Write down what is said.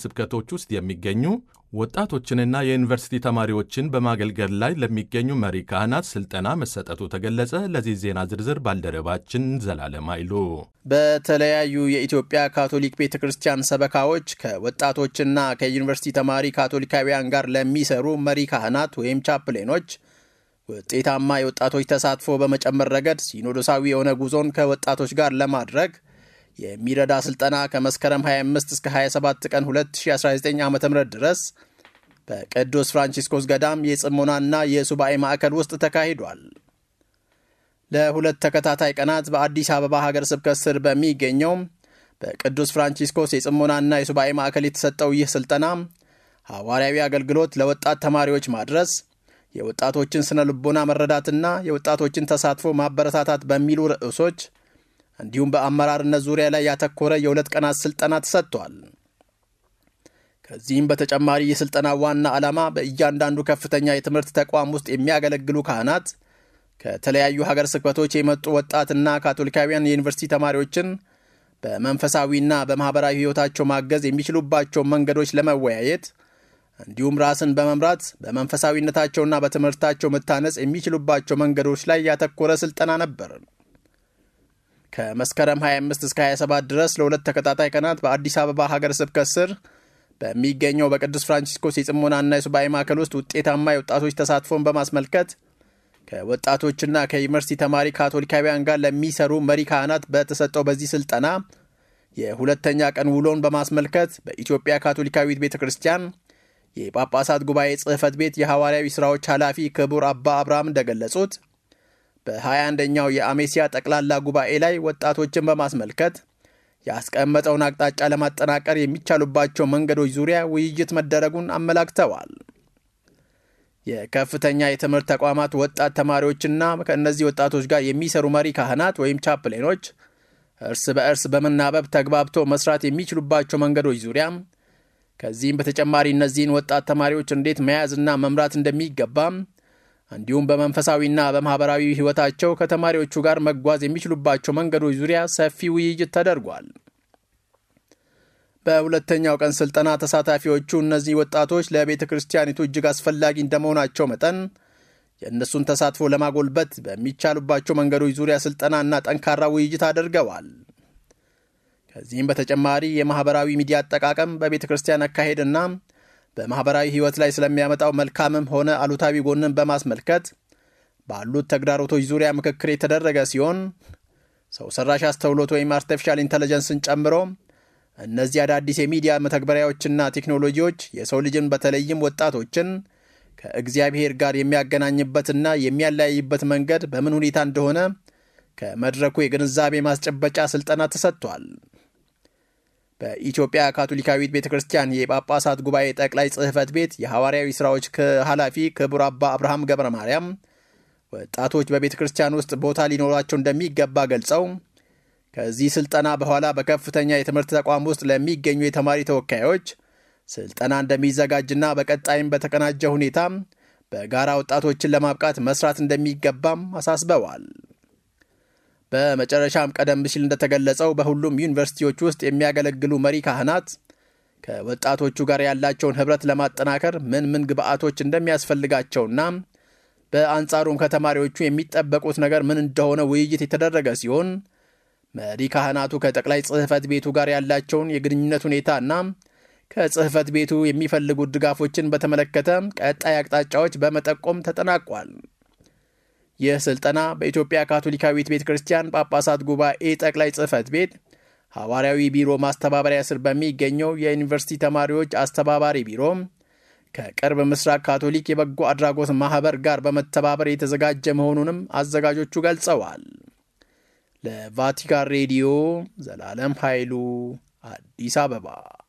ስብከቶች ውስጥ የሚገኙ ወጣቶችንና የዩኒቨርሲቲ ተማሪዎችን በማገልገል ላይ ለሚገኙ መሪ ካህናት ስልጠና መሰጠቱ ተገለጸ። ለዚህ ዜና ዝርዝር ባልደረባችን ዘላለም አይሉ በተለያዩ የኢትዮጵያ ካቶሊክ ቤተ ክርስቲያን ሰበካዎች ከወጣቶችና ከዩኒቨርሲቲ ተማሪ ካቶሊካውያን ጋር ለሚሰሩ መሪ ካህናት ወይም ቻፕሌኖች ውጤታማ የወጣቶች ተሳትፎ በመጨመር ረገድ ሲኖዶሳዊ የሆነ ጉዞን ከወጣቶች ጋር ለማድረግ የሚረዳ ስልጠና ከመስከረም 25 እስከ 27 ቀን 2019 ዓ ም ድረስ በቅዱስ ፍራንቺስኮስ ገዳም የጽሞናና የሱባኤ ማዕከል ውስጥ ተካሂዷል። ለሁለት ተከታታይ ቀናት በአዲስ አበባ ሀገር ስብከት ስር በሚገኘው በቅዱስ ፍራንቺስኮስ የጽሞናና የሱባኤ ማዕከል የተሰጠው ይህ ስልጠና ሐዋርያዊ አገልግሎት ለወጣት ተማሪዎች ማድረስ የወጣቶችን ስነ ልቦና መረዳትና የወጣቶችን ተሳትፎ ማበረታታት በሚሉ ርዕሶች እንዲሁም በአመራርነት ዙሪያ ላይ ያተኮረ የሁለት ቀናት ስልጠና ተሰጥቷል። ከዚህም በተጨማሪ የስልጠና ዋና ዓላማ በእያንዳንዱ ከፍተኛ የትምህርት ተቋም ውስጥ የሚያገለግሉ ካህናት ከተለያዩ ሀገር ስብከቶች የመጡ ወጣትና ካቶሊካውያን የዩኒቨርሲቲ ተማሪዎችን በመንፈሳዊና በማኅበራዊ ሕይወታቸው ማገዝ የሚችሉባቸው መንገዶች ለመወያየት እንዲሁም ራስን በመምራት በመንፈሳዊነታቸውና በትምህርታቸው መታነጽ የሚችሉባቸው መንገዶች ላይ ያተኮረ ስልጠና ነበር። ከመስከረም 25 እስከ 27 ድረስ ለሁለት ተከታታይ ቀናት በአዲስ አበባ ሀገር ስብከት ስር በሚገኘው በቅዱስ ፍራንቺስኮስ የጽሞናና የሱባኤ ማዕከል ውስጥ ውጤታማ የወጣቶች ተሳትፎን በማስመልከት ከወጣቶችና ከዩኒቨርሲቲ ተማሪ ካቶሊካውያን ጋር ለሚሰሩ መሪ ካህናት በተሰጠው በዚህ ስልጠና የሁለተኛ ቀን ውሎን በማስመልከት በኢትዮጵያ ካቶሊካዊት ቤተ ክርስቲያን የጳጳሳት ጉባኤ ጽሕፈት ቤት የሐዋርያዊ ሥራዎች ኃላፊ ክቡር አባ አብርሃም እንደገለጹት በ21ኛው የአሜሲያ ጠቅላላ ጉባኤ ላይ ወጣቶችን በማስመልከት ያስቀመጠውን አቅጣጫ ለማጠናቀር የሚቻሉባቸው መንገዶች ዙሪያ ውይይት መደረጉን አመላክተዋል። የከፍተኛ የትምህርት ተቋማት ወጣት ተማሪዎችና ከእነዚህ ወጣቶች ጋር የሚሰሩ መሪ ካህናት ወይም ቻፕሌኖች እርስ በእርስ በመናበብ ተግባብቶ መስራት የሚችሉባቸው መንገዶች ዙሪያ ከዚህም በተጨማሪ እነዚህን ወጣት ተማሪዎች እንዴት መያዝና መምራት እንደሚገባም እንዲሁም በመንፈሳዊና በማኅበራዊ ሕይወታቸው ከተማሪዎቹ ጋር መጓዝ የሚችሉባቸው መንገዶች ዙሪያ ሰፊ ውይይት ተደርጓል። በሁለተኛው ቀን ስልጠና ተሳታፊዎቹ እነዚህ ወጣቶች ለቤተ ክርስቲያኒቱ እጅግ አስፈላጊ እንደመሆናቸው መጠን የእነሱን ተሳትፎ ለማጎልበት በሚቻሉባቸው መንገዶች ዙሪያ ስልጠናና ጠንካራ ውይይት አድርገዋል። ከዚህም በተጨማሪ የማኅበራዊ ሚዲያ አጠቃቀም በቤተ ክርስቲያን አካሄድና በማኅበራዊ ሕይወት ላይ ስለሚያመጣው መልካምም ሆነ አሉታዊ ጎንን በማስመልከት ባሉት ተግዳሮቶች ዙሪያ ምክክር የተደረገ ሲሆን ሰው ሰራሽ አስተውሎት ወይም አርቲፊሻል ኢንተለጀንስን ጨምሮ እነዚህ አዳዲስ የሚዲያ መተግበሪያዎችና ቴክኖሎጂዎች የሰው ልጅን በተለይም ወጣቶችን ከእግዚአብሔር ጋር የሚያገናኝበትና የሚያለያይበት መንገድ በምን ሁኔታ እንደሆነ ከመድረኩ የግንዛቤ ማስጨበጫ ስልጠና ተሰጥቷል። በኢትዮጵያ ካቶሊካዊት ቤተ ክርስቲያን የጳጳሳት ጉባኤ ጠቅላይ ጽሕፈት ቤት የሐዋርያዊ ሥራዎች ኃላፊ ክቡር አባ አብርሃም ገብረ ማርያም ወጣቶች በቤተ ክርስቲያን ውስጥ ቦታ ሊኖራቸው እንደሚገባ ገልጸው ከዚህ ስልጠና በኋላ በከፍተኛ የትምህርት ተቋም ውስጥ ለሚገኙ የተማሪ ተወካዮች ስልጠና እንደሚዘጋጅና በቀጣይም በተቀናጀ ሁኔታ በጋራ ወጣቶችን ለማብቃት መስራት እንደሚገባም አሳስበዋል። በመጨረሻም ቀደም ሲል እንደተገለጸው በሁሉም ዩኒቨርሲቲዎች ውስጥ የሚያገለግሉ መሪ ካህናት ከወጣቶቹ ጋር ያላቸውን ኅብረት ለማጠናከር ምን ምን ግብአቶች እንደሚያስፈልጋቸውና በአንጻሩም ከተማሪዎቹ የሚጠበቁት ነገር ምን እንደሆነ ውይይት የተደረገ ሲሆን መሪ ካህናቱ ከጠቅላይ ጽሕፈት ቤቱ ጋር ያላቸውን የግንኙነት ሁኔታና ከጽሕፈት ቤቱ የሚፈልጉት ድጋፎችን በተመለከተ ቀጣይ አቅጣጫዎች በመጠቆም ተጠናቋል። ይህ ስልጠና በኢትዮጵያ ካቶሊካዊት ቤተ ክርስቲያን ጳጳሳት ጉባኤ ጠቅላይ ጽሕፈት ቤት ሐዋርያዊ ቢሮ ማስተባበሪያ ስር በሚገኘው የዩኒቨርሲቲ ተማሪዎች አስተባባሪ ቢሮ ከቅርብ ምስራቅ ካቶሊክ የበጎ አድራጎት ማኅበር ጋር በመተባበር የተዘጋጀ መሆኑንም አዘጋጆቹ ገልጸዋል። ለቫቲካን ሬዲዮ ዘላለም ኃይሉ አዲስ አበባ